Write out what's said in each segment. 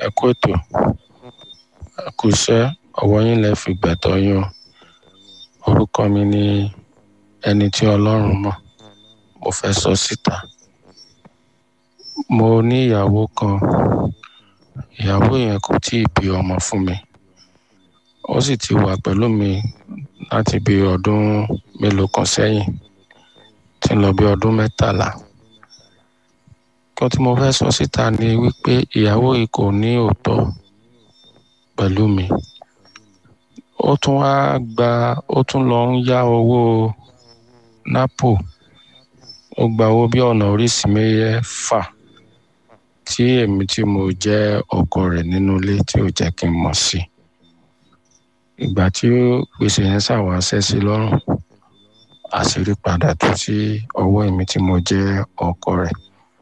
ẹ kú ètò ẹ kú iṣẹ́ ọwọ́ yín lẹ fi gbẹ̀tọ́ yín o orúkọ mi ni ẹni tí ọlọ́run mọ̀ mo fẹ́ sọ síta mo ní ìyàwó kan ìyàwó yẹn kò tí ì bí ọmọ fún mi ó sì ti wà pẹ̀lú mi láti bí ọdún mélòó kan sẹ́yìn tí ń lọ bí ọdún mẹ́tàlá kan tí mo fẹ́ sọ síta ni wípé ìyàwó yìí kò ní òótọ́ pẹ̀lú mi ó tún wá gba ó tún lọ ń yá owó napo ó gba owó bí ọ̀nà oríṣìí mẹ́fà tí èmi tí mo jẹ́ ọkọ rẹ̀ nínú ilé tí ò jẹ́ kí n mọ̀ sí ìgbà tí gbèsè yẹn ṣàwá ṣẹ́ sí lọ́rùn àṣírí padà tú sí ọwọ́ èmi tí mo jẹ́ ọkọ rẹ̀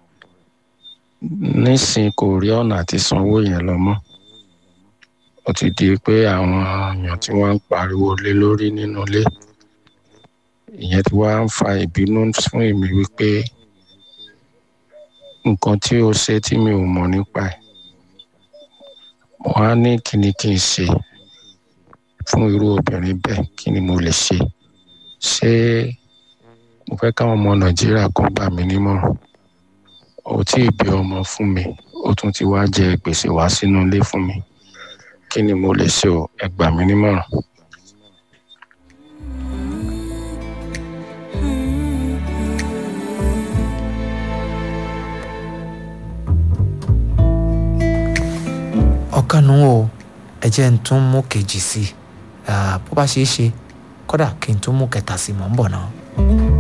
nísìn kò rí ọ̀nà àti sanwó yẹn lọ mọ́ ó ti di pé àwọn èèyàn tí wọ́n ń pariwo lé lórí nínú ilé ìyẹn ti wá ń fa ìbínú fún èmi wípé nǹkan tí ó ṣe tí mi ò mọ̀ nípa ẹ̀ mo á ní kí ni kí n ṣe fún irú obìnrin bẹ́ẹ̀ kí ni mo lè ṣe ṣé mo fẹ́ káwọn ọmọ nàìjíríà kan gbà mí nímọ̀ràn ó tí ì bí ọmọ fún mi ó tún ti wá jẹ gbèsè wá sínú ilé fún mi kí ni mo lè ṣe o ẹ gbà mí nímọ̀ràn. ọ̀kanù o ẹ jẹ́ n tún mú kejì sí i bó bá ṣeé ṣe kódà kí n tún mú kẹta sí i mọ̀ ń bọ̀ náà.